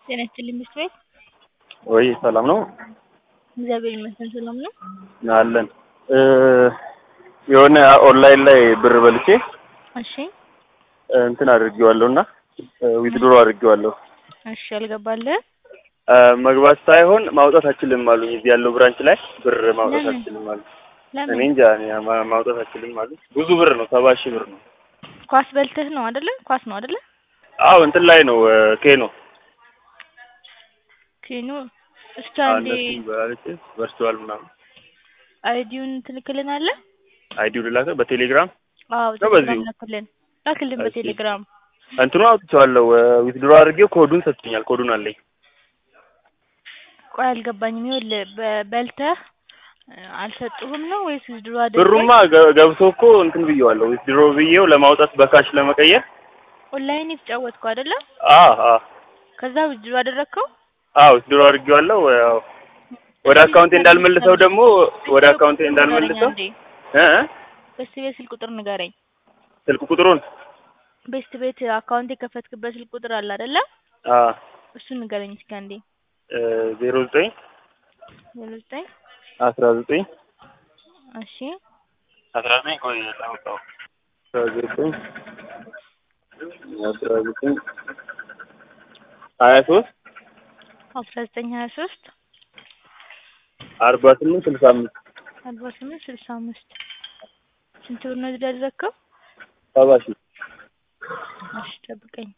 ጤና ይስጥልኝ ምሽት ቤት ወይ ሰላም ነው እግዚአብሔር ይመስገን ሰላም ነው። አለን የሆነ ኦንላይን ላይ ብር በልቼ እሺ እንትን አድርጌዋለሁ እና ዊዝድሮ አድርጌዋለሁ። እሺ አልገባልህ መግባት ሳይሆን ማውጣት አችልም አሉኝ። እዚህ ያለው ብራንች ላይ ብር ማውጣት ለምን? አችልም አሉ። እኔ ለምን እንጃ እኔ ማ- ማውጣት አችልም አሉ። ብዙ ብር ነው፣ ሰባ ሺህ ብር ነው። ኳስ በልተህ ነው አይደለ? ኳስ ነው አይደለ? አዎ እንትን ላይ ነው ኬኖ ኬኖ እስኪ አንዴ እነሱ በልቼ ቨርቹዋል ምናምን አይዲውን ትልክልናለህ? አይዲው ልላከ በቴሌግራም አዎ ነው በዚሁ? ቴሌግራም ላክልን ላክልን እሺ። በቴሌግራም እንትኑ አውጥቼዋለሁ። ዊዝድሮ አድርጌው ኮዱን ሰጥቶኛል። ኮዱን አለኝ። ቆይ አልገባኝም። ይኸውልህ በ- በልተህ እ፣ አልሰጡህም ነው ወይስ ድሮ አድርገህ ብሩማ ገ- ገብቶ እኮ እንትን ብዬዋለሁ። ዊዝድሮ ብዬው ለማውጣት በካሽ ለመቀየር ኦንላይን የተጫወትከው አይደለ? አ አ ከዛ ድሮ አደረግከው አዎ ዊዝድሮ አድርጌዋለሁ። ያው ወደ አካውንቴ እንዳልመልሰው ደግሞ ወደ አካውንቴ እንዳልመልሰው እ እ ቤስት ቤት ስልክ ቁጥር ንገረኝ። ስልክ ቁጥሩን ቤስት ቤት አካውንት የከፈትክበት ስልክ ቁጥር አለ አይደለ? አ እሱን ንገረኝ እስኪ አንዴ። ዜሮ ዘጠኝ ዜሮ ዘጠኝ አስራ ዘጠኝ እሺ አስራ ዘጠኝ ቆይ ላውጣው አስራ ዘጠኝ አስራ ዘጠኝ ሀያ ሶስት አስራ ዘጠኝ ሀያ ሶስት አርባ ስምንት ስልሳ አምስት አርባ ስምንት ስልሳ አምስት ስንት ብር ነው እዚህ ያደረግከው? ሰባ ሺህ እሺ ጠብቀኝ።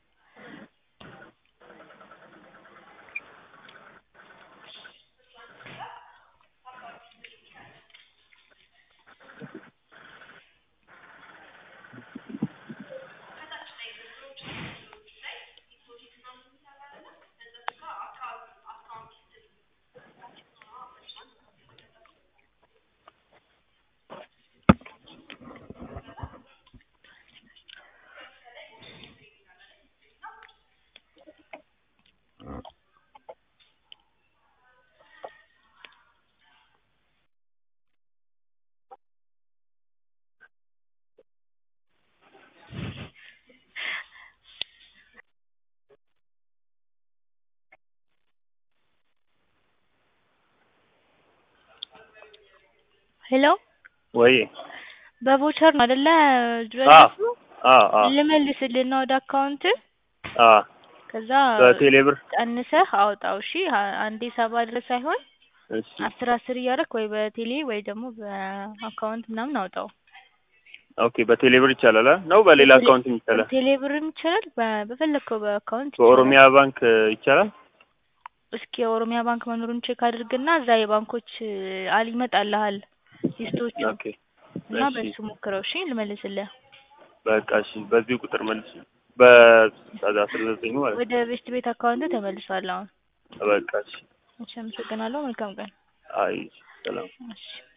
ሄሎ ወይ በቮቸር ነው አይደለ? ድሮ አ ያደረግከው? አ አ ልመልስልህና ወደ አካውንት አ ከዛ በቴሌ ብር ቀንሰህ አውጣው። እሺ አ- አንዴ ሰባ ድረስ ሳይሆን እሺ አስር አስር እያደረክ ወይ በቴሌ ወይ ደግሞ በአካውንት ምናምን አውጣው። ኦኬ በቴሌ ብር ይቻላል አ? ነው በሌላ በቴሌ- አካውንት ይቻላል? ቴሌ ብርም ይቻላል፣ በ- በፈለግከው በአካውንት ይቻላል። በኦሮሚያ ባንክ ይቻላል? እስኪ የኦሮሚያ ባንክ መኖሩን ቼክ አድርግና እዛ የባንኮች አል ይመጣልሃል ሊስቶቹ ኦኬ እና እሺ በሱ ሞክረው። እሺ ልመልስልህ። በቃ እሺ በዚህ ቁጥር መልስ በአስራ ዘጠኝ ማለት ወደ ቤስት ቤት አካውንት ተመልሷል አሁን። ነው። በቃ እሺ እሺ አመሰግናለሁ። መልካም ቀን። አይ ሰላም እሺ